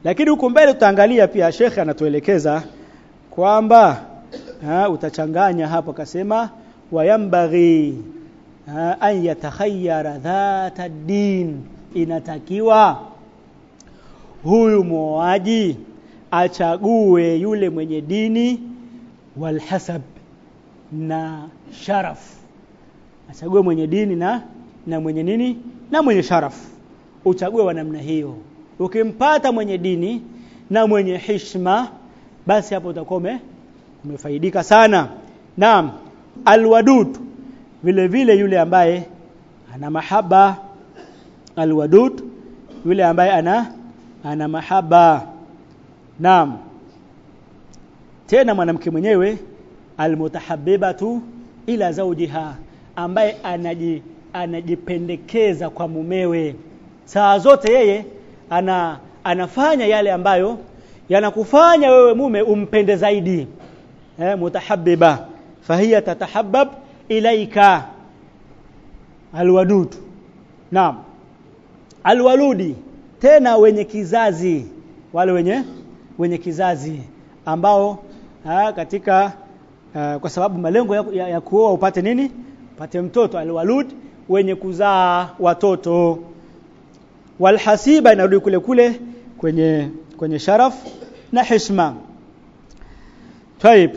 lakini huku mbele tutaangalia pia shekhe anatuelekeza kwamba ha, utachanganya hapo akasema wayambaghi ha, an yatakhayyara dhata din inatakiwa huyu muoaji achague yule mwenye dini walhasab na sharaf achague mwenye dini na na mwenye nini na mwenye sharaf uchague wa namna hiyo ukimpata mwenye dini na mwenye hishma basi hapo utakuwa umefaidika sana naam alwadud vile vile yule ambaye ana mahaba alwadud yule ambaye ana ana mahaba naam tena mwanamke mwenyewe almutahabbibatu ila zawjiha ambaye anaji anajipendekeza kwa mumewe saa zote yeye ana anafanya yale ambayo yanakufanya wewe mume umpende zaidi eh mutahabbiba fahiya tatahabbab ilaika alwadud naam alwaludi tena wenye kizazi wale wenye wenye kizazi ambao ha, katika uh, kwa sababu malengo ya, ya, ya kuoa upate nini upate mtoto alwalud wenye kuzaa watoto walhasiba inarudi kule kule kwenye kwenye sharaf na heshima Taib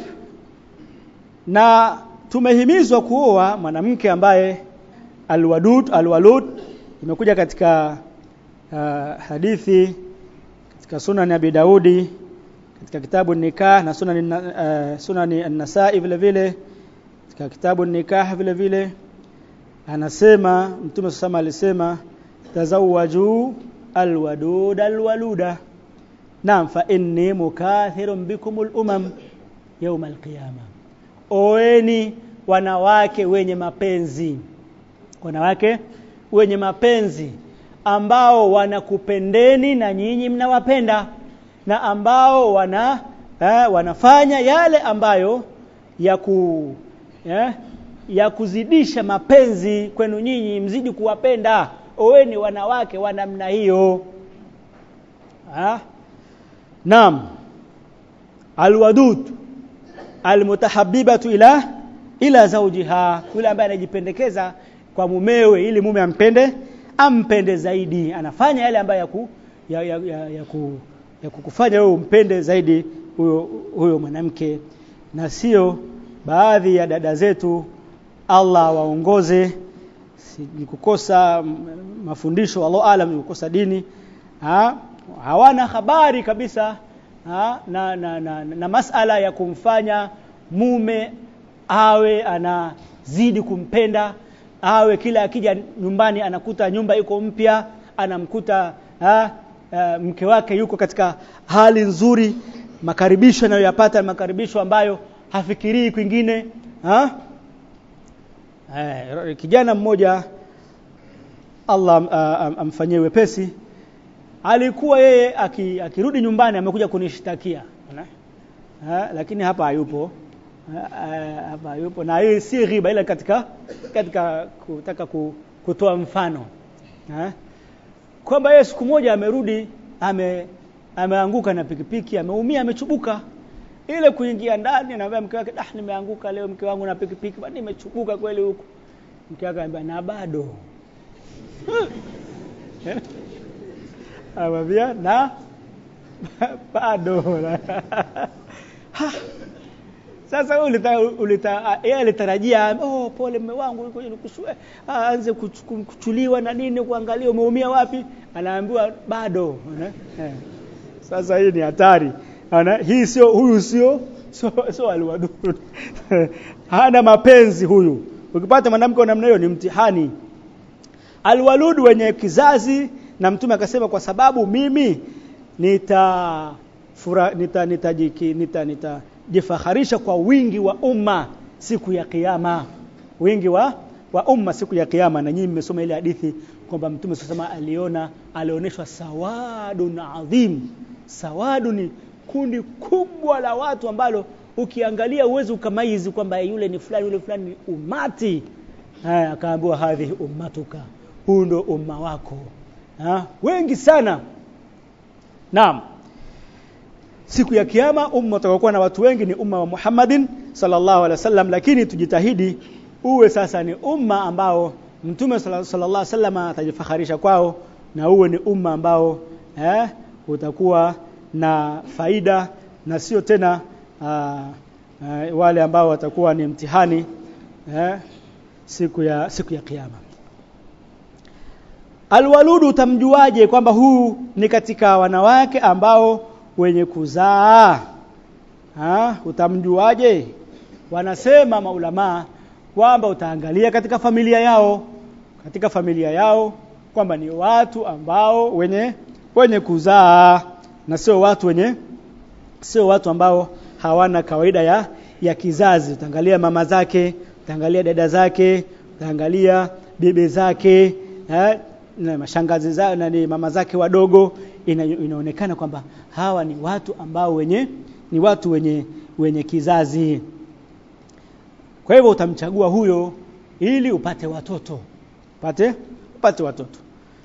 na tumehimizwa kuoa mwanamke ambaye alwadud alwalud imekuja katika uh, hadithi katika sunan Abi Daudi katika kitabu nikah na sunan uh, sunani an-Nasa'i vile vile katika kitabu nikah vile vile anasema mtume sasa alisema tazawwaju alwadud alwaluda naam fa inni mukathirun bikum al-umam yawm al-qiyama oeni wanawake wenye mapenzi wanawake wenye mapenzi ambao wanakupendeni na nyinyi mnawapenda na ambao wana eh, wanafanya yale ambayo ya ku eh, ya kuzidisha mapenzi kwenu nyinyi mzidi kuwapenda oweni wanawake wa namna hiyo ha? Naam alwadud almutahabbibatu ila ila zawjiha yule ambaye anajipendekeza kwa mumewe ili mume ampende ampende zaidi anafanya yale ambayo ya, ku, ya, ya, ya, ya, ku, ya kukufanya wewe umpende zaidi huyo huyo mwanamke na sio baadhi ya dada zetu Allah waongoze ni kukosa mafundisho Allah alam ni kukosa dini ha? hawana habari kabisa ha? Na, na, na, na, na masala ya kumfanya mume awe anazidi kumpenda awe kila akija nyumbani anakuta nyumba iko mpya anamkuta ha, uh, mke wake yuko katika hali nzuri makaribisho anayoyapata makaribisho ambayo hafikirii kwingine ha? Eh, kijana mmoja Allah uh, amfanyie wepesi alikuwa yeye akirudi nyumbani amekuja kunishtakia ha, lakini hapa hayupo hapa hayupo na hii si ghiba ila katika katika kutaka kutoa mfano ha? kwamba yeye siku moja amerudi ame ameanguka na pikipiki ameumia amechubuka ile kuingia ndani anaambia mke wake ah nimeanguka leo mke wangu na pikipiki bado nimechubuka kweli huko mke wake anambia na bado Amwambia na bado. Sasa wewe ulita, ulita yeye alitarajia oh pole mume wangu nikusue aanze kuchuliwa na nini kuangalia umeumia wapi anaambiwa bado eh. Sasa hii ni hatari ana hii sio huyu sio sio so aliwadud hana mapenzi huyu ukipata mwanamke wa namna hiyo ni mtihani alwalud wenye kizazi na mtume akasema kwa sababu mimi nita fura, nita nitajiki nita nitajifaharisha kwa wingi wa umma siku ya kiyama wingi wa wa umma siku ya kiyama na nyinyi mmesoma ile hadithi kwamba mtume sasa aliona alioneshwa sawadun adhim sawadu ni kundi kubwa la watu ambalo ukiangalia uwezi ukamaizi kwamba yule ni fulani yule fulani ni umati haya akaambiwa hadhi ummatuka huu ndo umma wako ha? wengi sana naam siku ya kiyama umma utakuwa na watu wengi ni umma wa Muhammadin sallallahu alaihi wasallam lakini tujitahidi uwe sasa ni umma ambao mtume sallallahu alaihi wasallam atajifaharisha kwao na uwe ni umma ambao eh, utakuwa na faida na sio tena uh, uh, wale ambao watakuwa ni mtihani eh, siku ya siku ya kiyama Alwaludu utamjuaje kwamba huu ni katika wanawake ambao wenye kuzaa? Ha? Utamjuaje? Wanasema maulamaa kwamba utaangalia katika familia yao, katika familia yao kwamba ni watu ambao wenye wenye kuzaa na sio watu wenye sio watu ambao hawana kawaida ya ya kizazi. Utaangalia mama zake, utaangalia dada zake, utaangalia bibi zake, eh, na mashangazi zao na ni mama zake wadogo ina, inaonekana kwamba hawa ni watu ambao wenye ni watu wenye wenye kizazi kwa hivyo utamchagua huyo ili upate watoto upate upate watoto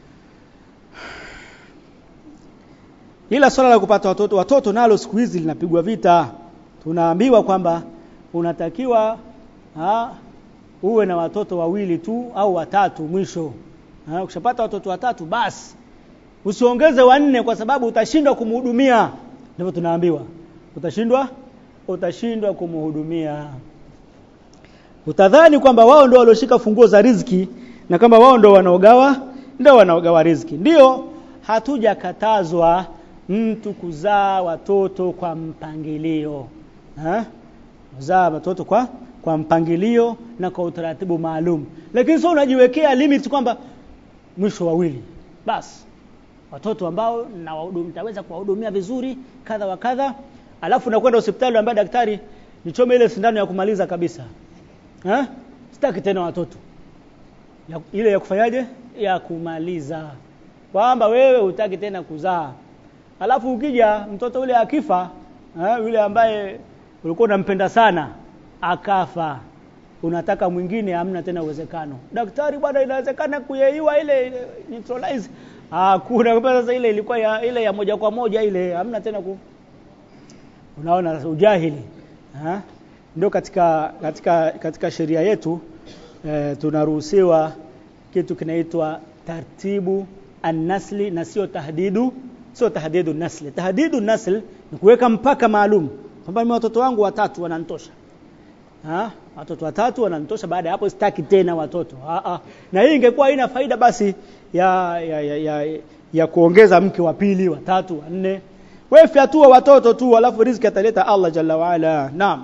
ila swala la kupata watoto watoto nalo siku hizi linapigwa vita tunaambiwa kwamba unatakiwa ha, uwe na watoto wawili tu au watatu mwisho Ha, ukishapata watoto watatu basi usiongeze wanne kwa sababu utashindwa kumhudumia ndivyo tunaambiwa utashindwa utashindwa kumhudumia utadhani kwamba wao ndio walioshika funguo za riziki na kwamba wao ndio wanaogawa ndio wanaogawa riziki ndio hatujakatazwa mtu kuzaa watoto kwa mpangilio ha? kuzaa watoto kwa kwa mpangilio na kwa utaratibu maalum lakini sio unajiwekea limit kwamba mwisho wawili basi watoto ambao na nitaweza kuwahudumia vizuri kadha wa kadha alafu nakwenda hospitali ambaye daktari nichome ile sindano ya kumaliza kabisa ha? sitaki tena watoto ya, ile ya kufanyaje ya kumaliza kwamba wewe hutaki tena kuzaa alafu ukija mtoto ule akifa ha? yule ambaye ulikuwa unampenda sana akafa unataka mwingine hamna tena uwezekano daktari bwana inawezekana kuyeyua ile, ile neutralize hakuna sasa ile ilikuwa ya, ile ya moja kwa moja ile hamna tena ku unaona ujahili ha? ndio katika katika katika sheria yetu e, tunaruhusiwa kitu kinaitwa tartibu annasli na sio tahdidu sio tahdidu nasli tahdidu nasl ni kuweka mpaka maalum kwamba mimi watoto wangu watatu wanantosha ha? watoto watatu wananitosha baada ya hapo sitaki tena watoto ha -ha. na hii ingekuwa haina faida basi ya ya, ya, ya, ya kuongeza mke wa pili wa tatu wa nne wewe fyatua watoto tu alafu riziki ataleta Allah jalla wa ala naam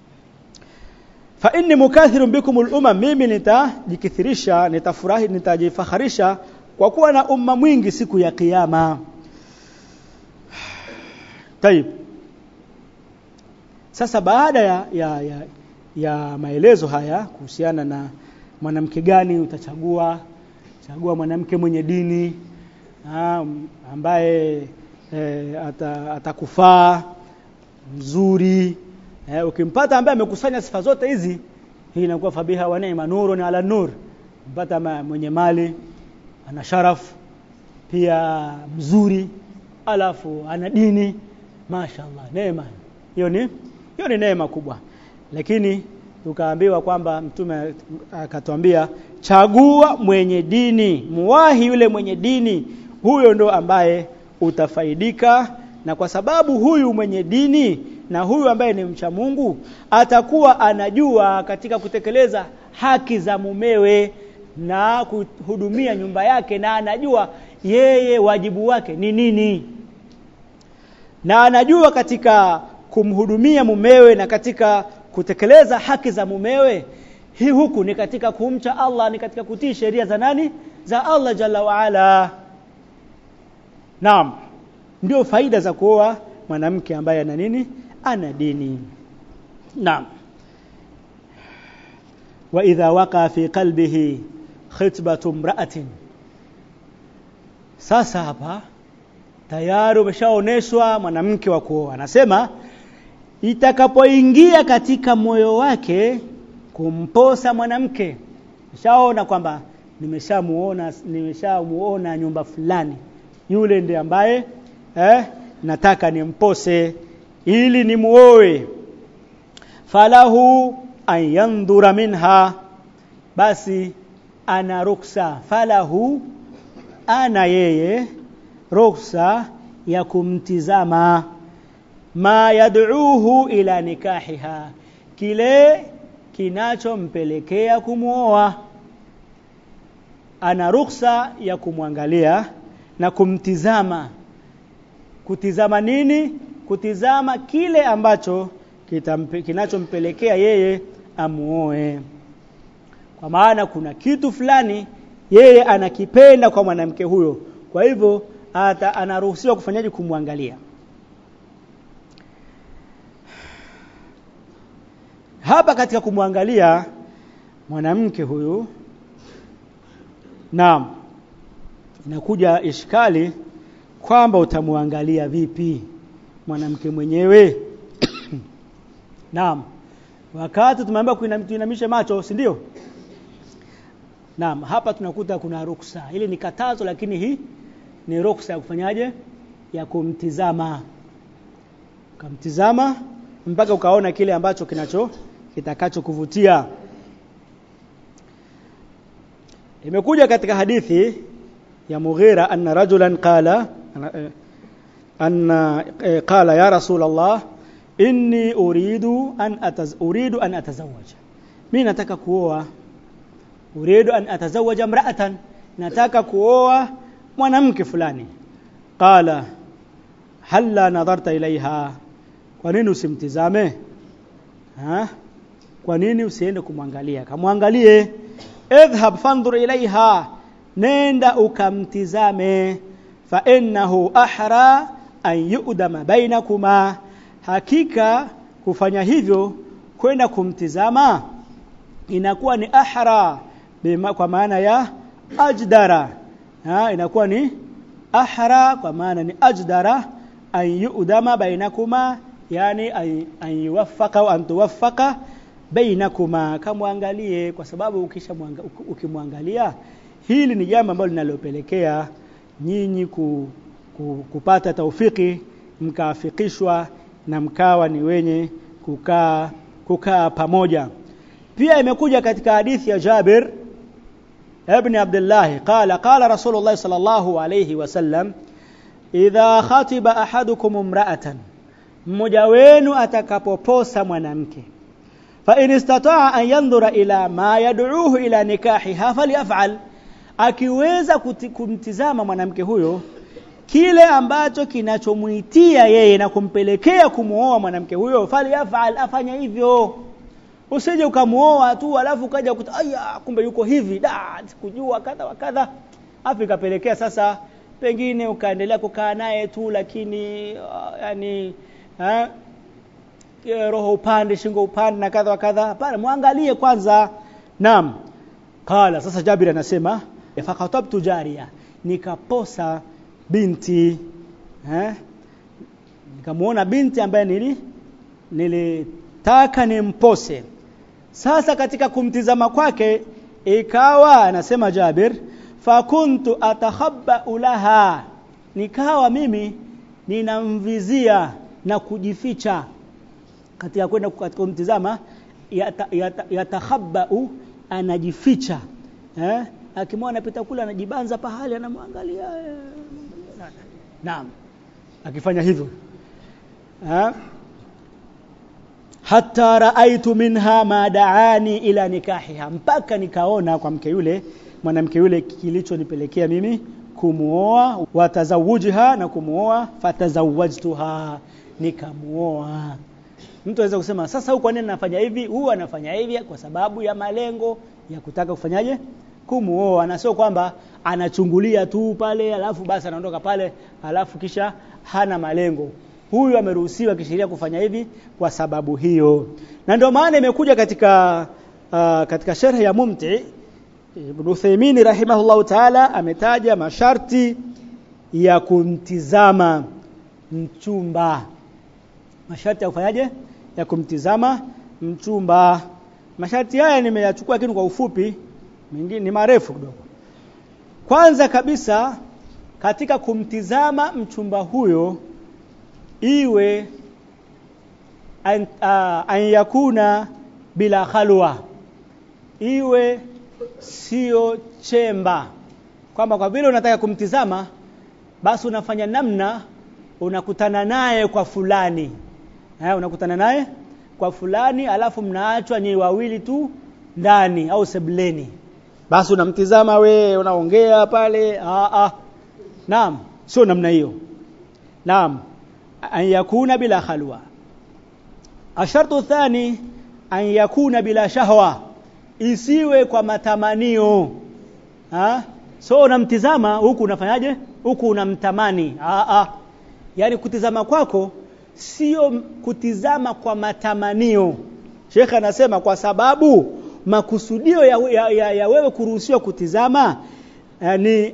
fa inni mukathirun bikum al-umam mimi nitajikithirisha nitafurahi nitajifaharisha kwa kuwa na umma mwingi siku ya kiyama Tayib sasa baada ya, ya, ya ya maelezo haya kuhusiana na mwanamke gani utachagua chagua mwanamke mwenye dini ha, ambaye e, atakufaa mzuri e, ukimpata ambaye amekusanya sifa zote hizi hii inakuwa fabiha wa neema nurun ala nur mpata mwenye mali ana sharaf pia mzuri alafu ana dini mashaallah neema hiyo ni hiyo ni neema kubwa lakini tukaambiwa kwamba mtume akatuambia chagua mwenye dini muwahi yule mwenye dini huyo ndo ambaye utafaidika na kwa sababu huyu mwenye dini na huyu ambaye ni mcha Mungu atakuwa anajua katika kutekeleza haki za mumewe na kuhudumia nyumba yake na anajua yeye wajibu wake ni nini na anajua katika kumhudumia mumewe na katika kutekeleza haki za mumewe hii huku ni katika kumcha Allah ni katika kutii sheria za nani za Allah jalla wa ala Naam ndio faida za kuoa mwanamke ambaye ana nini ana dini Naam wa idha waqa fi qalbihi khitbatu imra'atin sasa hapa tayari umeshaoneshwa mwanamke wa kuoa anasema itakapoingia katika moyo wake kumposa mwanamke nishaona kwamba nimeshamuona nimeshamuona nyumba fulani yule ndiye ambaye eh nataka nimpose ili nimuoe falahu an yandhura minha basi ana ruksa falahu ana yeye ruksa ya kumtizama ma yad'uhu ila nikahiha kile kinachompelekea kumuoa ana ruksa ya kumwangalia na kumtizama kutizama nini kutizama kile ambacho kitampe, kinachompelekea yeye amuoe kwa maana kuna kitu fulani yeye anakipenda kwa mwanamke huyo kwa hivyo ata anaruhusiwa kufanyaje kumwangalia hapa katika kumwangalia mwanamke huyu naam inakuja ishkali kwamba utamwangalia vipi mwanamke mwenyewe naam wakati tumeambiwa kuinamisha macho si ndio naam hapa tunakuta kuna ruksa ili ni katazo lakini hii ni ruksa ya kufanyaje ya kumtizama ukamtizama mpaka ukaona kile ambacho kinacho kitakacho kuvutia imekuja katika hadithi ya Mughira anna rajulan qala anna qala ya rasul Allah inni uridu an ataz uridu an atazawaja mimi nataka kuoa uridu an atazawaja mra'atan nataka kuoa mwanamke fulani qala halla nadharta ilaiha kwa nini usimtizame ha kwa nini usiende kumwangalia kamwangalie idhhab fanzur ilaiha nenda ukamtizame fa innahu ahra an yu'dama bainakuma hakika kufanya hivyo kwenda kumtizama inakuwa ni ahra bima, kwa maana ya ajdara ha, inakuwa ni ahra kwa maana ni ajdara an yu'dama bainakuma yani an yuwaffaka au an tuwaffaka bainakuma kamwangalie kwa sababu ukisha ukimwangalia hili ni jambo ambalo linalopelekea nyinyi ku, ku, kupata taufiki mkaafikishwa na mkawa ni wenye kukaa kukaa pamoja pia imekuja katika hadithi ya Jabir ibn Abdullah qala qala Rasulullah sallallahu alayhi wasallam idha khatiba ahadukum imra'atan mmoja wenu atakapoposa mwanamke fa in istata'a an yandhura ila ma yad'uhu ila nikahiha falyaf'al akiweza kumtizama mwanamke huyo kile ambacho kinachomuitia yeye na kumpelekea kumuoa mwanamke huyo falyaf'al afanya hivyo usije ukamuoa tu alafu ukaja kuta aya kumbe yuko hivi da sikujua kadha wa kadha afu ikapelekea sasa pengine ukaendelea kukaa naye tu lakini uh, yani ha? roho upande shingo upande na kadha wa kadha hapana muangalie kwanza naam qala sasa Jabir anasema fakatabtu jaria nikaposa binti eh nikamuona binti ambaye nili nilitaka nimpose sasa katika kumtizama kwake ikawa anasema Jabir fakuntu atakhabba laha nikawa mimi ninamvizia na kujificha katika kwenda katika kumtizama yatakhabba yata, yata anajificha eh akimwona anapita kule anajibanza pahali anamwangalia naam akifanya hivyo eh hatta raaitu minha ma daani ila nikahiha mpaka nikaona kwa mke yule mwanamke yule kilichonipelekea mimi kumuoa watazawujha na kumuoa fatazawajtuha nikamuoa mtu anaweza kusema sasa huko nini nafanya hivi huu anafanya hivi kwa sababu ya malengo ya kutaka kufanyaje kumuoa na sio kwamba anachungulia tu pale alafu basi anaondoka pale alafu kisha hana malengo huyu ameruhusiwa kisheria kufanya hivi kwa sababu hiyo na ndio maana imekuja katika uh, katika sharh ya mumti Ibn Uthaymeen rahimahullahu ta'ala ametaja masharti ya kumtizama mchumba masharti ya kufanyaje ya kumtizama mchumba masharti haya nimeyachukua lakini kwa ufupi mengine ni marefu kidogo kwanza kabisa katika kumtizama mchumba huyo iwe an, uh, an yakuna bila khalwa iwe sio chemba kwamba kwa vile unataka kumtizama basi unafanya namna unakutana naye kwa fulani eh, unakutana naye kwa fulani alafu mnaachwa nyi wawili tu ndani au sebleni basi unamtizama we unaongea pale ah ah naam sio namna hiyo naam an yakuna bila khalwa ashartu thani an yakuna bila shahwa isiwe kwa matamanio ha so unamtizama huku unafanyaje huku unamtamani ah ah yani kutizama kwako sio kutizama kwa matamanio Sheikh anasema kwa sababu makusudio ya, ya, ya, ya wewe kuruhusiwa kutizama eh, ni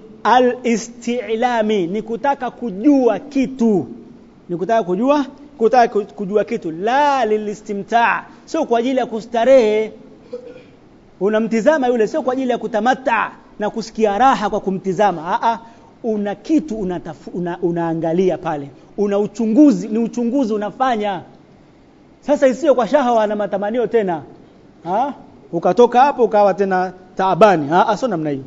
al-istilami ni kutaka kujua kitu ni kutaka kujua kutaka kujua kitu la lilistimtaa sio kwa ajili ya kustarehe unamtizama yule sio kwa ajili ya kutamata na kusikia raha kwa kumtizama a a una kitu unatafu, una, unaangalia pale una uchunguzi ni uchunguzi unafanya sasa isiyo kwa shahawa na matamanio tena ha? ukatoka hapo ukawa tena taabani ah sio namna hiyo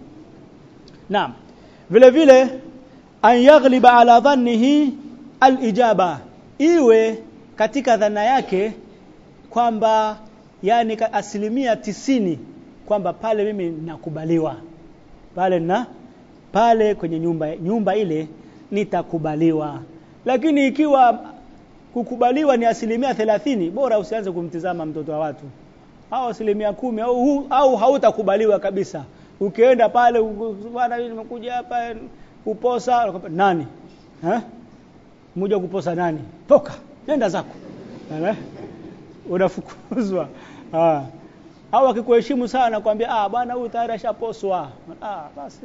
naam vile vile an yaghliba ala dhannihi alijaba iwe katika dhana yake kwamba yani asilimia tisini kwamba pale mimi nakubaliwa pale na pale kwenye nyumba nyumba ile nitakubaliwa lakini ikiwa kukubaliwa ni asilimia thelathini bora usianze kumtizama mtoto wa watu au asilimia kumi au, hu, au hautakubaliwa kabisa ukienda pale bwana nimekuja hapa kuposa nani eh mmoja kuposa nani toka nenda zako eh? unafukuzwa ah au akikuheshimu sana kwambia ah bwana huyu tayari ashaposwa ah basi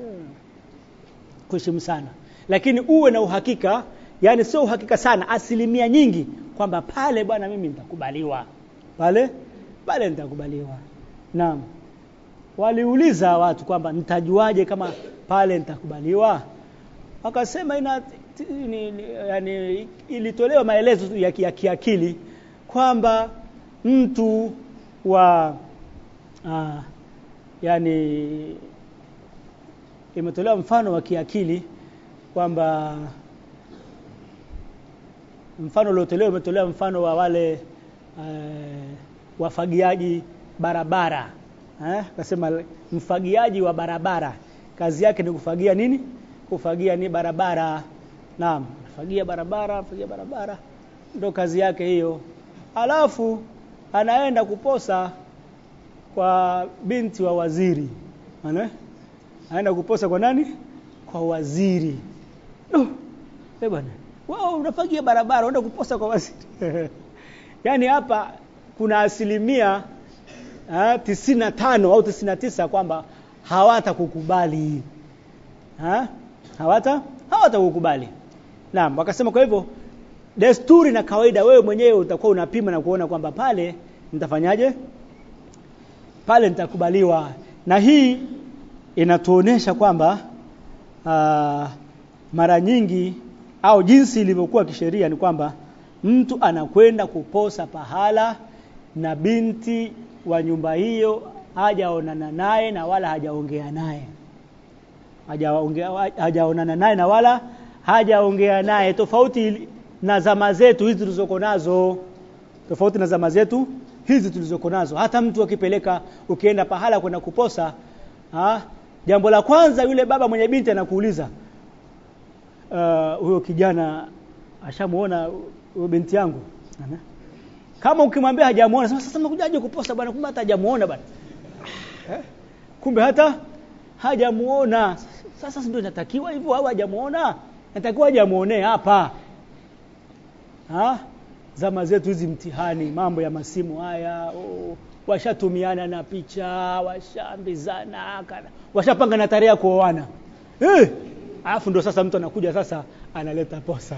kuheshimu sana lakini uwe na uhakika yani sio uhakika sana asilimia nyingi kwamba pale bwana mimi nitakubaliwa pale pale nitakubaliwa naam waliuliza watu kwamba nitajuaje kama pale nitakubaliwa wakasema ina ni, ni, yani ilitolewa maelezo ya, ya kiakili kwamba mtu wa uh, yani imetolewa mfano wa kiakili kwamba mfano uliotolewa umetolewa mfano wa wale uh, wafagiaji barabara eh kasema mfagiaji wa barabara kazi yake ni kufagia nini kufagia ni barabara naam fagia barabara fagia barabara ndo kazi yake hiyo alafu anaenda kuposa kwa binti wa waziri ana anaenda kuposa kwa nani kwa waziri no eh bwana wao unafagia barabara unaenda kuposa kwa waziri yani hapa kuna asilimia ha, tisini na tano au tisini na tisa kwamba hawatakukubali ha? hawata hawatakukubali naam wakasema kwa hivyo desturi na kawaida wewe mwenyewe utakuwa unapima na kuona kwamba pale nitafanyaje pale nitakubaliwa na hii inatuonesha kwamba uh, mara nyingi au jinsi ilivyokuwa kisheria ni kwamba mtu anakwenda kuposa pahala na binti wa nyumba hiyo hajaonana naye na wala hajaongea naye hajaongea hajaonana naye na wala hajaongea naye tofauti na zama zetu hizi tulizoko nazo tofauti na zama zetu hizi tulizoko nazo hata mtu akipeleka ukienda pahala kwenda kuposa ha, jambo la kwanza yule baba mwenye binti anakuuliza huyo uh, kijana ashamuona huyo binti yangu Ana? kama ukimwambia hajamuona sasa sasa mkujaje kuposa bwana kumbe hata hajamuona bwana eh? kumbe hata hajamuona sasa ndio inatakiwa hivyo au hajamuona natakiwa hajamuonee hapa ha zama zetu hizi mtihani mambo ya masimu haya oh, washatumiana na picha washaambizana washapanga na tarehe ya kuoana eh alafu ndo sasa mtu anakuja sasa analeta posa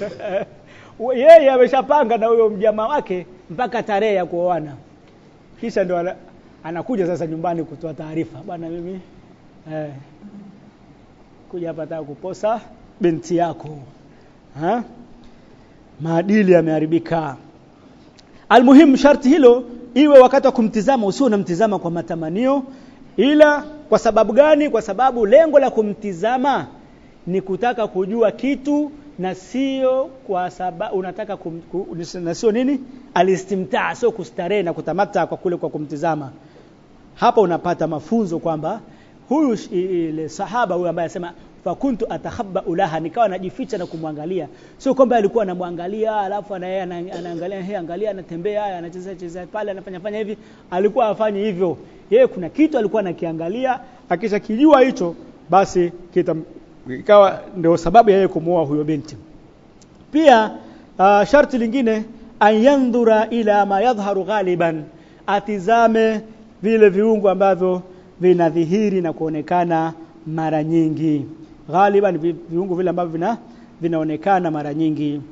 yeye ameshapanga na huyo mjamaa wake mpaka tarehe ya kuoana kisha ndo anakuja sasa nyumbani kutoa taarifa bwana mimi eh, kuja hapa nataka kuposa binti yako ha? maadili yameharibika almuhimu sharti hilo iwe wakati wa kumtizama usio unamtizama kwa matamanio ila kwa sababu gani kwa sababu lengo la kumtizama ni kutaka kujua kitu na sio kwa sababu unataka kum, ku, na sio nini alistimtaa sio kustarehe na kutamata kwa kule kwa kumtizama hapa unapata mafunzo kwamba huyu ile sahaba huyu ambaye anasema fakuntu atakhabba ulaha nikawa najificha na kumwangalia sio kwamba alikuwa anamwangalia alafu na yeye anaangalia hey angalia anatembea anacheza cheza pale anafanya fanya hivi alikuwa afanye hivyo yeye kuna kitu alikuwa anakiangalia akisha kijua hicho basi kita ikawa ndio sababu ya yeye kumuoa huyo binti pia uh, sharti lingine ayandhura ila ma yadhharu ghaliban atizame vile viungo ambavyo vinadhihiri na kuonekana mara nyingi ghaliban viungo vile ambavyo vina vinaonekana mara nyingi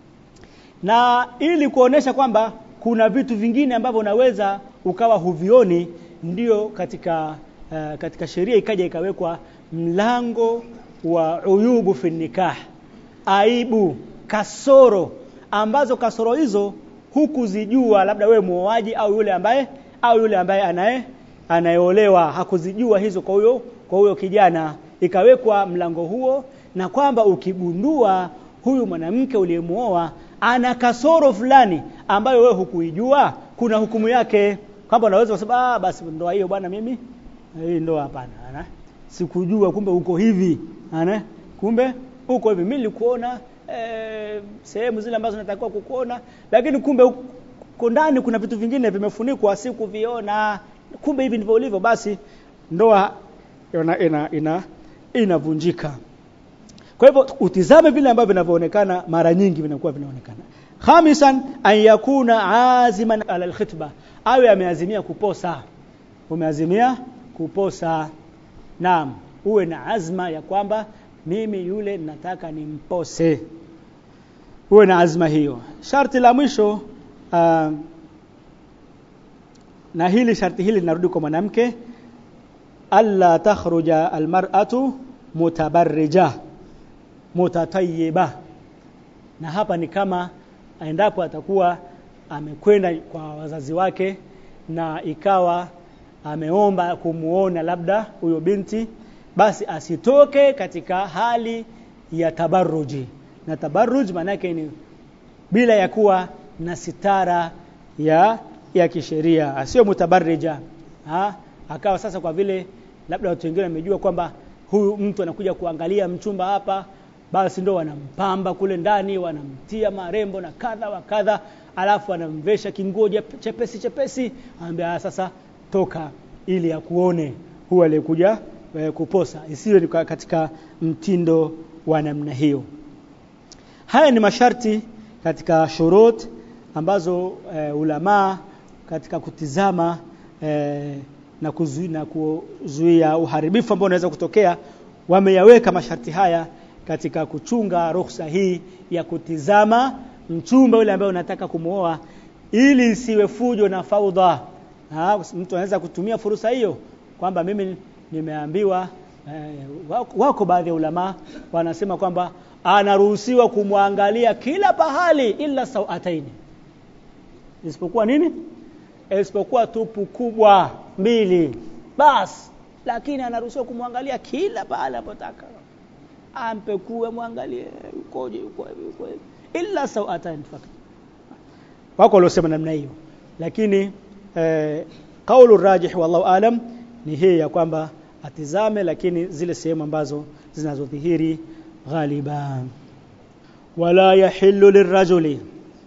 na ili kuonesha kwamba kuna vitu vingine ambavyo unaweza ukawa huvioni ndio katika uh, katika sheria ikaja ikawekwa mlango wa uyubu fi nikah aibu kasoro ambazo kasoro hizo hukuzijua labda wewe muoaji au yule ambaye au yule ambaye anaye anayeolewa hakuzijua hizo kwa huyo kwa huyo kijana ikawekwa mlango huo na kwamba ukigundua huyu mwanamke uliyemuoa ana kasoro fulani ambayo wewe hukuijua kuna hukumu yake kwamba unaweza kusema ah basi ndoa hiyo bwana mimi hii ndoa hapana ana sikujua kumbe uko hivi ana kumbe uko hivi mimi nilikuona eh, sehemu zile ambazo natakiwa kukuona lakini kumbe uko ndani kuna vitu vingine vimefunikwa sikuviona kumbe hivi ndivyo ulivyo basi ndoa ina ina, ina inavunjika kwa hivyo utizame vile ambavyo vinavyoonekana mara nyingi vinakuwa vinaonekana khamisan an yakuna aziman ala alkhitba awe ameazimia kuposa umeazimia kuposa naam uwe na azma ya kwamba mimi yule nataka nimpose uwe na azma hiyo sharti la mwisho uh, na hili sharti hili linarudi kwa mwanamke alla takhruja almar'atu mutabarrija mutatayyiba na hapa ni kama endapo atakuwa amekwenda kwa wazazi wake na ikawa ameomba kumuona labda huyo binti basi asitoke katika hali ya tabarruji na tabarruj maanake ni bila ya kuwa na sitara ya ya kisheria asiyo mutabarrija ha? akawa sasa kwa vile labda watu wengine wamejua kwamba huyu mtu anakuja kuangalia mchumba hapa basi ndo wanampamba kule ndani wanamtia marembo na kadha wa kadha alafu anamvesha kinguo chepesi chepesi anambia sasa toka ili akuone huyu aliyekuja e, kuposa isiwe ni katika mtindo wa namna hiyo haya ni masharti katika shurut ambazo e, ulamaa katika kutizama e, na kuzuia, na kuzuia uharibifu ambao unaweza kutokea wameyaweka masharti haya katika kuchunga ruhusa hii ya kutizama mchumba yule ambaye unataka kumuoa ili isiwe fujo na faudha ha, mtu anaweza kutumia fursa hiyo kwamba mimi nimeambiwa eh, wako, wako baadhi ya ulama wanasema kwamba anaruhusiwa kumwangalia kila pahali ila sauataini isipokuwa nini isipokuwa tupu kubwa mbili bas lakini anaruhusiwa kumwangalia kila pahali anapotaka ampekue mwangalie ukoje uko hivi uko hivi illa sawatan fakat wako waliosema namna hiyo lakini eh, kaulu rajih wallahu alam ni hii ya kwamba atizame lakini zile sehemu ambazo zinazodhihiri ghaliban wala yahillu lirrajuli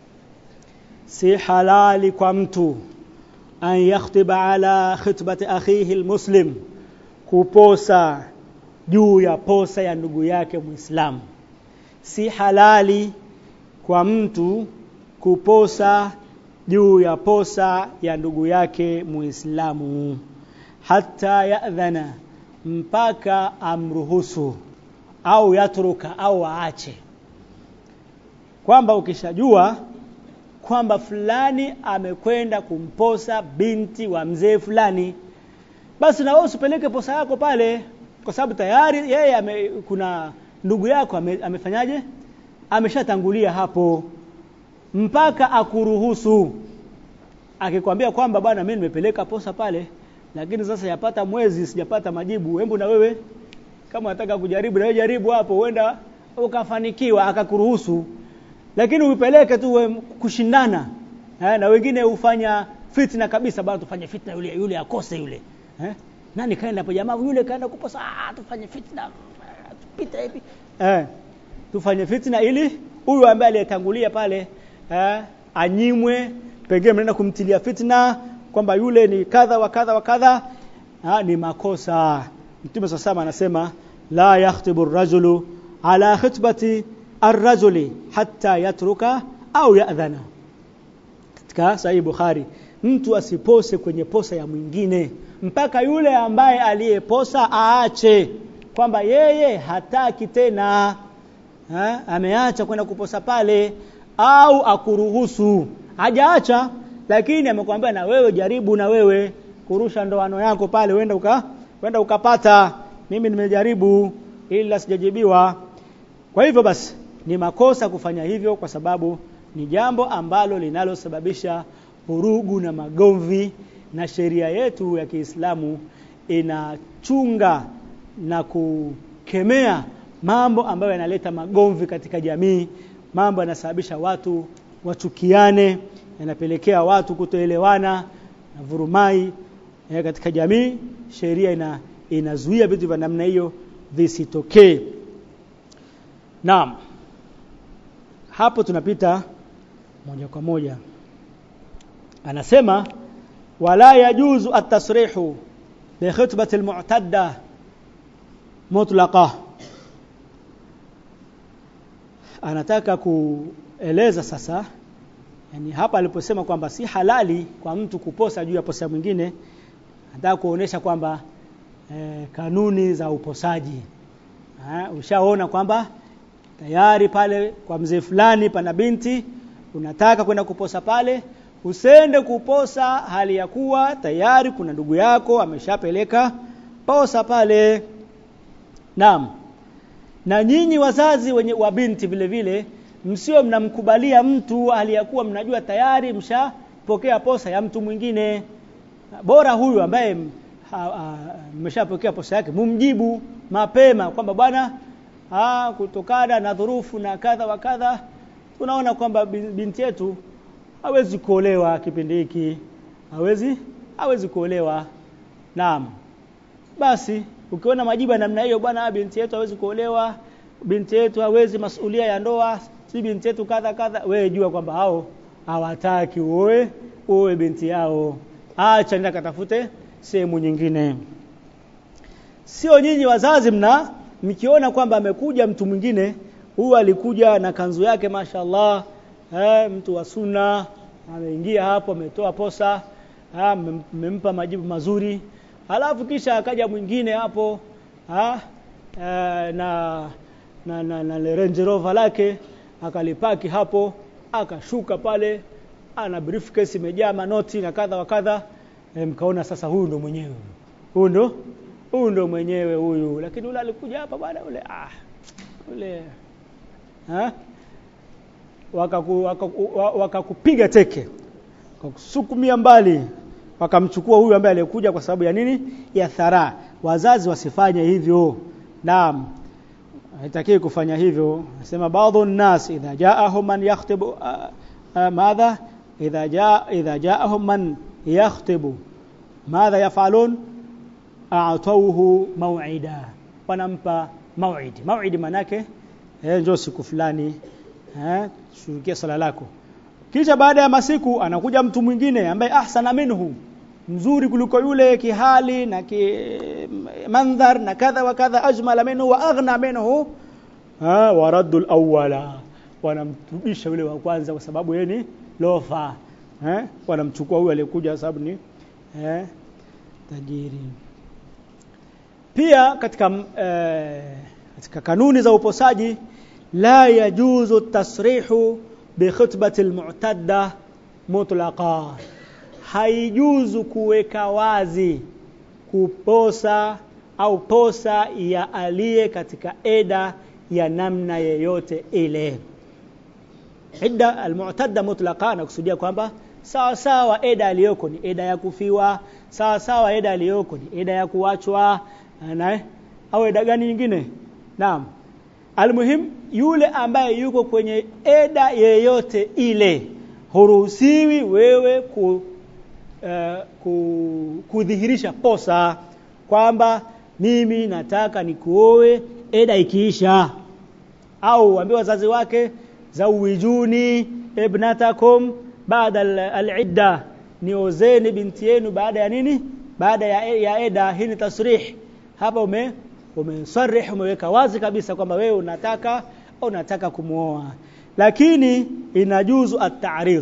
si halali kwa mtu an yakhtiba ala khitbati akhihi almuslim kuposa juu ya posa ya ndugu yake muislamu si halali kwa mtu kuposa juu ya posa ya ndugu yake muislamu hata yadhana mpaka amruhusu au yatruka au aache kwamba ukishajua kwamba fulani amekwenda kumposa binti wa mzee fulani basi na wewe usipeleke posa yako pale kwa sababu tayari yeye ame, kuna ndugu yako ame, amefanyaje ameshatangulia hapo mpaka akuruhusu akikwambia kwamba bwana mimi nimepeleka posa pale lakini sasa yapata mwezi sijapata majibu hebu na wewe kama unataka kujaribu na wewe jaribu hapo huenda ukafanikiwa akakuruhusu lakini uipeleke tu we- kushindana eh, na wengine hufanya fitna kabisa bado tufanye fitna yule yule akose yule eh? nani kaenda hapo jamaa yule kaenda kuposa ah tufanye fitna tupite hivi eh tufanye fitna ili huyu ambaye aliyetangulia pale eh, anyimwe pengine mnaenda kumtilia fitna kwamba yule ni kadha wa kadha wa kadha ah, ni makosa mtume sasa anasema la yakhtibu ar-rajulu ala khitbati ar-rajuli hatta yatruka au ya'dhana katika sahihi Bukhari mtu asipose kwenye posa ya mwingine mpaka yule ambaye aliyeposa aache kwamba yeye hataki tena ha? ameacha kwenda kuposa pale au akuruhusu hajaacha lakini amekwambia na wewe jaribu na wewe kurusha ndoano yako pale wenda uka wenda ukapata mimi nimejaribu ila sijajibiwa kwa hivyo basi ni makosa kufanya hivyo kwa sababu ni jambo ambalo linalosababisha vurugu na magomvi na sheria yetu ya Kiislamu inachunga na kukemea mambo ambayo yanaleta magomvi katika jamii, mambo yanasababisha watu wachukiane, yanapelekea watu kutoelewana na vurumai eh, katika jamii. Sheria ina inazuia vitu vya namna hiyo visitokee. Naam. Hapo tunapita moja kwa moja. Anasema wala yajuzu at-tasrihu bi khutbati al-mu'tadda mutlaqa. Anataka kueleza sasa yani hapa aliposema kwamba si halali kwa mtu kuposa juu ya posa mwingine anataka kuonesha kwamba eh, kanuni za uposaji ha, ushaona kwamba tayari pale kwa mzee fulani pana binti unataka kwenda kuposa pale usende kuposa hali ya kuwa tayari kuna ndugu yako ameshapeleka posa pale naam na nyinyi wazazi wenye wa binti vile vile msio mnamkubalia mtu aliyakuwa mnajua tayari mshapokea posa ya mtu mwingine bora huyu ambaye mmeshapokea posa yake mumjibu mapema kwamba bwana ah kutokana na dhurufu na kadha wa kadha tunaona kwamba binti yetu hawezi kuolewa kipindi hiki hawezi hawezi kuolewa naam basi ukiona majibu ya namna hiyo bwana binti yetu hawezi kuolewa binti yetu hawezi masulia ya ndoa si binti yetu kadha kadha wewe jua kwamba hao hawataki uoe uoe binti yao acha nenda katafute sehemu nyingine sio nyinyi wazazi mna mkiona kwamba amekuja mtu mwingine huyu alikuja na kanzu yake mashallah eh, mtu wa sunna ameingia hapo ametoa posa mmempa majibu mazuri halafu kisha akaja mwingine hapo ha, eh, na na, na, na Range Rover lake akalipaki hapo akashuka pale ana briefcase imejaa manoti na kadha wa kadha e, mkaona sasa huyu ndo mwenyewe huyu ndo huyu ndo mwenyewe huyu lakini yule alikuja hapa bwana yule ah yule ha wakakupiga waka, waka teke wakakusukumia mbali wakamchukua huyu ambaye aliyekuja kwa sababu ya nini ya thara wazazi wasifanye hivyo naam haitakiwi kufanya hivyo nasema baadhi nas idha jaahum man yakhtibu uh, uh, madha idha jaa idha jaahum man yakhtibu madha yafalun a'tawhu maw'ida wanampa maw'id maw'id manake eh njoo siku fulani eh shurukia sala lako kisha baada ya masiku anakuja mtu mwingine ambaye ahsana minhu mzuri kuliko yule kihali na ki mandhar na kadha wa kadha ajmala minhu wa aghna minhu ha waraddu alawwala wanamrudisha yule wa kwanza kwa sababu yeye ni lofa eh wanamchukua huyu aliyekuja sababu ni eh tajiri pia katika eh, katika kanuni za uposaji la yajuzu tasrihu bi khutbati almu'tadda mutlaqa haijuzu kuweka wazi kuposa au posa ya aliye katika eda ya namna yeyote ile idda almu'tadda mutlaqa nakusudia kwamba sawa sawa eda aliyoko ni eda ya kufiwa sawa sawa eda aliyoko ni eda ya kuachwa na au eda gani nyingine naam almuhim yule ambaye yuko kwenye eda yeyote ile huruhusiwi wewe ku, uh, ku, kudhihirisha posa kwamba mimi nataka nikuoe eda ikiisha au waambie wazazi wake zawijuni ibnatakum baada al-idda niozeni binti yenu baada ya nini baada ya, ya eda hii ni tasrih hapa ume umesarih umeweka wazi kabisa kwamba wewe unataka unataka kumuoa lakini inajuzu at-ta'rid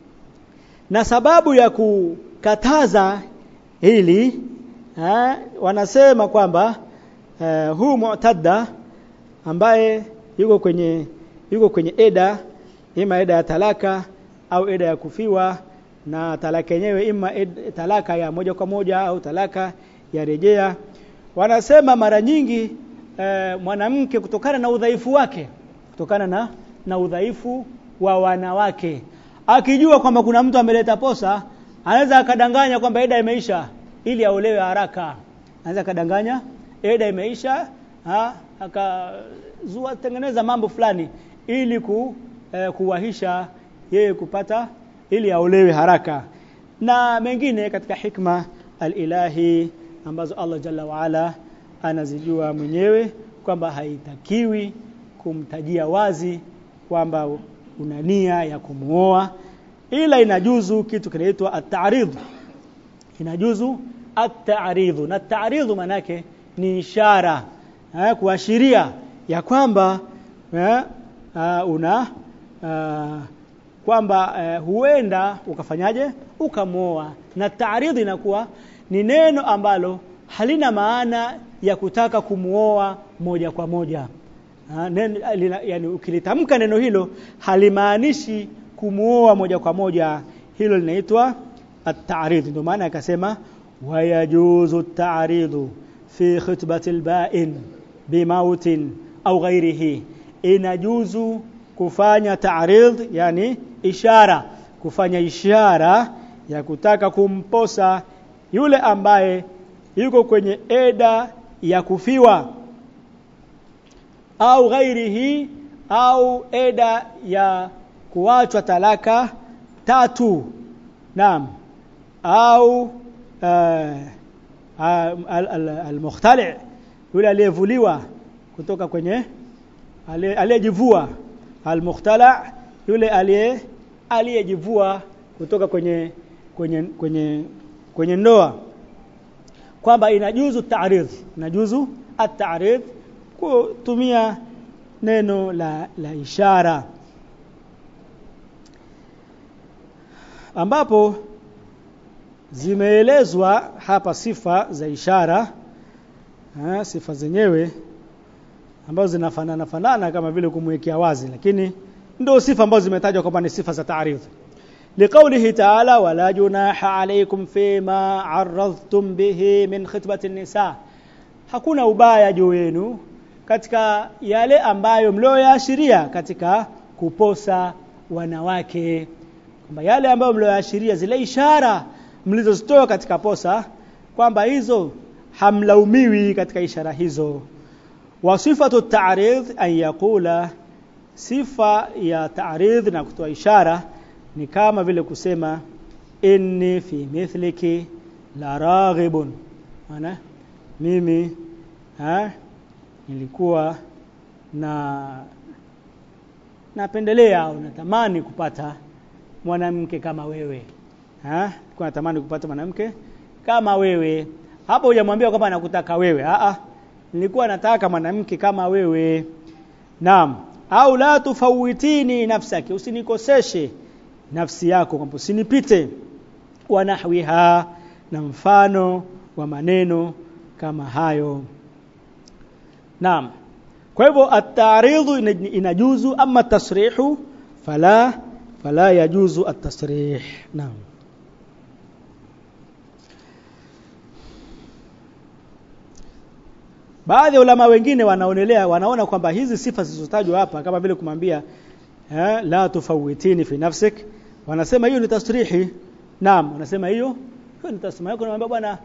na sababu ya kukataza hili ha, wanasema kwamba uh, huu mu'tadda ambaye yuko kwenye yuko kwenye eda ima eda ya talaka au eda ya kufiwa na talaka yenyewe ima ed, talaka ya moja kwa moja au talaka ya rejea wanasema mara nyingi e, mwanamke kutokana na udhaifu wake kutokana na na udhaifu wa wanawake akijua kwamba kuna mtu ameleta posa anaweza akadanganya kwamba eda imeisha ili aolewe haraka anaweza akadanganya eda imeisha ha akazua tengeneza mambo fulani ili ku, eh, kuwahisha yeye kupata ili aolewe haraka na mengine katika hikma alilahi ambazo Allah jalla waala anazijua mwenyewe kwamba haitakiwi kumtajia wazi kwamba una nia ya kumuoa ila inajuzu kitu kinaitwa at-ta'rid inajuzu at-ta'rid na at-ta'rid manake ni ishara eh, kuashiria ya kwamba eh, uh, una uh, kwamba uh, huenda ukafanyaje ukamuoa na taaridhi inakuwa ni neno ambalo halina maana ya kutaka kumuoa moja kwa moja ha, neno, lina, yani ukilitamka neno hilo halimaanishi kumuoa moja kwa moja hilo linaitwa at-ta'rid ndio maana akasema wayajuzu at-ta'ridu fi khutbati al-ba'in bimautin au ghairihi inajuzu kufanya ta'rid yani ishara kufanya ishara ya kutaka kumposa yule ambaye yuko kwenye eda ya kufiwa au ghairihi au eda ya kuachwa talaka tatu naam au uh, al-mukhtali al, al yule aliyevuliwa kutoka kwenye aliyejivua al-mukhtala yule aliye aliyejivua kutoka kwenye kwenye kwenye kwenye ndoa kwamba inajuzu ta'rid inajuzu at-ta'rid kutumia neno la la ishara ambapo zimeelezwa hapa sifa za ishara ha, sifa zenyewe ambazo zinafanana fanana kama vile kumwekea wazi lakini ndio sifa ambazo zimetajwa kwamba ni sifa za ta'rif لقوله تعالى ولا جناح عليكم فيما عرضتم به من خطبة النساء hakuna ubaya juu yenu katika yale ambayo mlioyaashiria katika kuposa wanawake kwamba yale ambayo mlioyaashiria zile ishara mlizozitoa katika posa kwamba hizo hamlaumiwi katika ishara hizo wa sifatu ta'rid an yaqula sifa ya ta'rid na kutoa ishara ni kama vile kusema inni fi mithliki la raghibun maana mimi ha, nilikuwa na napendelea au natamani kupata mwanamke kama wewe ha nilikuwa natamani kupata mwanamke kama wewe hapo hujamwambia kwamba nakutaka wewe a a nilikuwa nataka mwanamke kama wewe naam au la tufawitini nafsaki usinikoseshe nafsi yako kwamba usinipite wa nahwiha na mfano wa maneno kama hayo naam kwa hivyo at-ta'ridhu inajuzu ama tasrihu fala fala yajuzu at-tasrih naam baadhi ya ulama wengine wanaonelea wanaona kwamba hizi sifa zilizotajwa hapa kama vile kumwambia eh, la tufawitini fi nafsik wanasema hiyo ni tasrihi naam wanasema hiyo hiyo ni tasrihi yako naambia bwana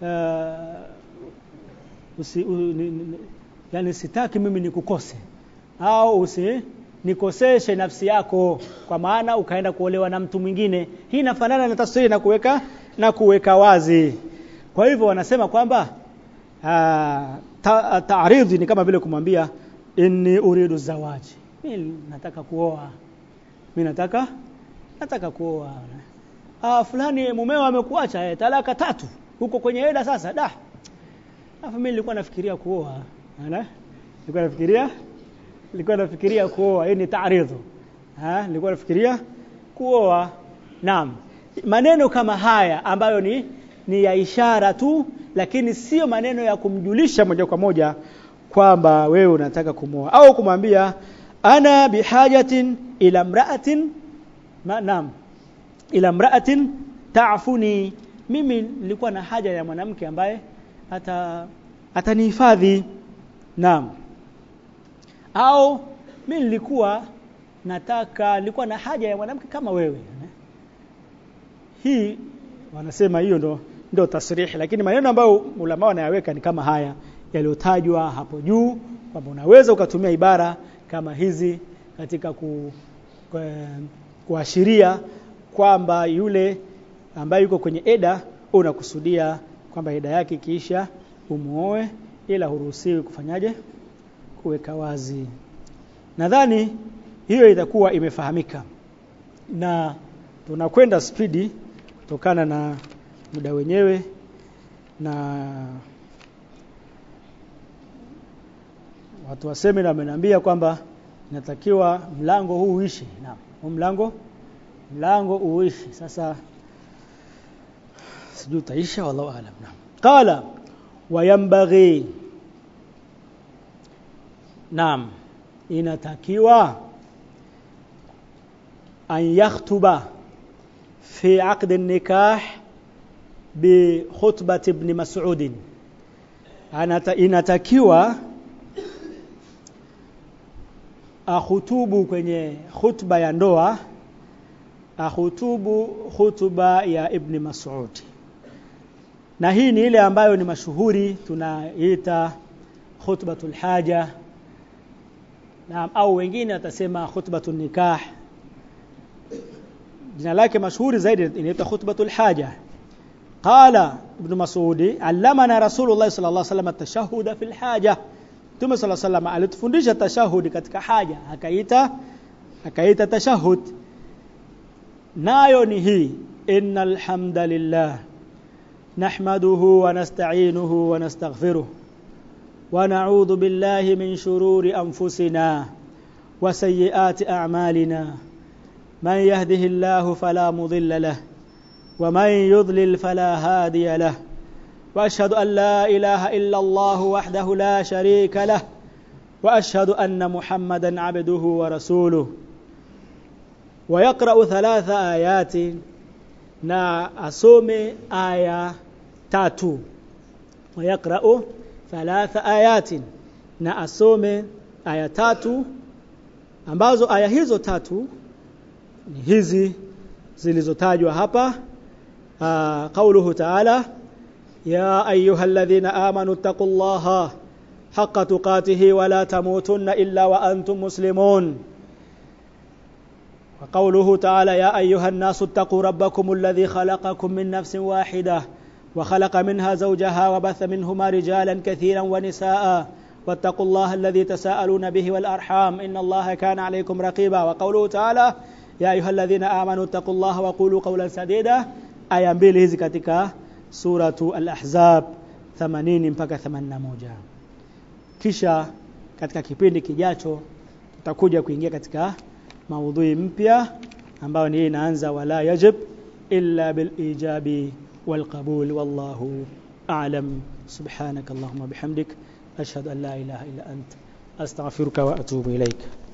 uh, usi u, ni, ni, yani sitaki mimi nikukose au usi nikoseshe nafsi yako kwa maana ukaenda kuolewa na mtu mwingine hii inafanana na tasrihi na kuweka na kuweka wazi kwa hivyo wanasema kwamba ta, taaridhi ni kama vile kumwambia inni uridu zawaji mimi nataka kuoa mimi nataka nataka kuoa ah fulani mumeo amekuacha eh, talaka tatu huko kwenye eda sasa da afu mimi nilikuwa nafikiria kuoa ana nilikuwa nafikiria nilikuwa nafikiria kuoa hii ni taaridhu ha nilikuwa nafikiria kuoa naam maneno kama haya ambayo ni ni ya ishara tu lakini sio maneno ya kumjulisha moja kwa moja kwamba wewe unataka kumoa au kumwambia ana bihajatin ila mra'atin ma, naam ila mra'atin ta'funi mimi nilikuwa na haja ya mwanamke ambaye ata atanihifadhi naam au mimi nilikuwa nataka nilikuwa na haja ya mwanamke kama wewe hii wanasema hiyo ndo ndo tasrihi lakini maneno ambayo ulama wanayaweka ni kama haya yaliyotajwa hapo juu kwamba unaweza ukatumia ibara kama hizi katika ku, ku, kuashiria kwamba yule ambaye yuko kwenye eda unakusudia kwamba eda yake ikiisha umuoe ila huruhusiwi kufanyaje kuweka wazi nadhani hiyo itakuwa imefahamika na tunakwenda spidi kutokana na muda wenyewe na watu wa semina wameniambia kwamba inatakiwa mlango huu uishi naam huu mlango mlango uishi sasa sijui utaisha wallahu alam naam qala wayambaghi naam inatakiwa an yakhtuba fi aqd an-nikah bi khutbah ibn mas'ud inatakiwa ahutubu kwenye khutba ya ndoa ahutubu khutba ya ibn Mas'ud na hii ni ile ambayo ni mashuhuri tunaita khutbatul haja na au wengine watasema khutbatul nikah jina lake mashuhuri zaidi inaitwa khutbatul haja qala ibn Mas'ud allamana rasulullah sallallahu alaihi wasallam at-tashahhud fil haja Mtume sala salam alitufundisha tashahudi katika haja akaita akaita tashahud nayo ni hii innal hamdalillah nahmaduhu wa nasta'inuhu wa nastaghfiruh wa na'udhu billahi min shururi anfusina wa sayyiati a'malina man yahdihillahu fala mudilla lahu wa man yudlil fala hadiya lahu واشهد ان لا اله الا الله وحده لا شريك له واشهد ان محمدا عبده ورسوله ويقرا ثلاث ايات na asome aya tatu ويقرا ثلاث ايات na asome aya tatu ambazo aya hizo tatu ni hizi zilizotajwa hapa qauluhu ta'ala يا أيها الذين آمنوا اتقوا الله حق تقاته ولا تموتن إلا وأنتم مسلمون وقوله تعالى يا أيها الناس اتقوا ربكم الذي خلقكم من نفس واحدة وخلق منها زوجها وبث منهما رجالا كثيرا ونساء واتقوا الله الذي تساءلون به والأرحام إن الله كان عليكم رقيبا وقوله تعالى يا أيها الذين آمنوا اتقوا الله وقولوا قولا سديدا aya mbili hizi katika suratu al-ahzab 80 mpaka 81 kisha katika kipindi kijacho tutakuja kuingia katika maudhui mpya ambayo ni inaanza wala yajib illa bil ijabi wal qabul wallahu a'lam subhanakallahumma bihamdik ashhadu an la ilaha illa ant astaghfiruka wa atubu ilaik